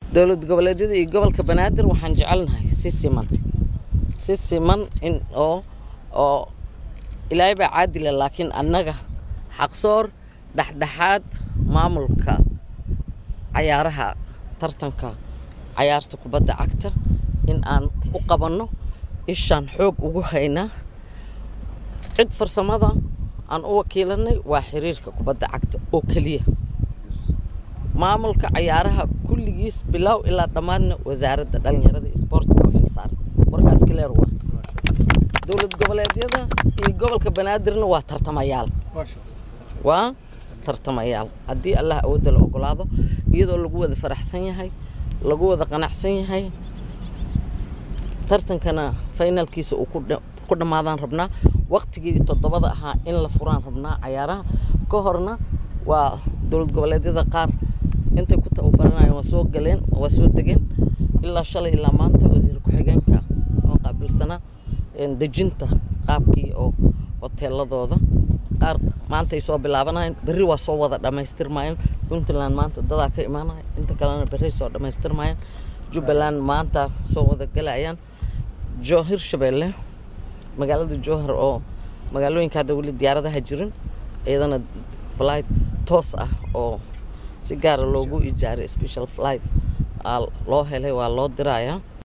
dowlad goboleedyada iyo gobolka banaadir waxaan jecelnahay si siman si siman in oo oo ilaahay baa caadila laakiin annaga xaqsoor dhexdhexaad maamulka cayaaraha tartanka cayaarta kubadda cagta in aan u qabanno ishaan xoog ugu haynaa cid farsamada aan u wakiilanay waa xiriirka kubadda cagta oo keliya maamulka cayaaraha kulligiis bilow ilaa dhammaadna wasaaradda dhallinyarada iyo isboortiga u xilsaaran warkaas kileer waa dowlad goboleedyada iyo gobolka banaadirna waa tartamayaal waa tartamayaal haddii allah awoodda la ogolaado iyadoo lagu wada faraxsan yahay lagu wada qanacsan yahay tartankana finalkiisa uu ku dhammaadaan rabnaa waktigii toddobada ahaa in la furaan rabnaa cayaaraha ka horna waa dowlad goboleedyada qaar intay ku tababaranayeen waa soo galeen waa soo degeen ilaa shalay ilaa maanta wasiir ku-xigeenka oo qaabilsanaa dejinta qaabkii oo hoteeladooda qaar maanta ay soo bilaabanayeen berri waa soo wada dhammaystirmayeen puntland maanta dadaa ka imaanaya inta kalena berri soo dhammaystirmayeen jubbaland maanta soo wada galayaan jo hirshabeelle magaalada jowhar oo magaalooyinka hadda weli diyaaradaha jirin iyadana flight toos ah oo si gaara loogu ijaaray special flight loo helay waa loo dirayaa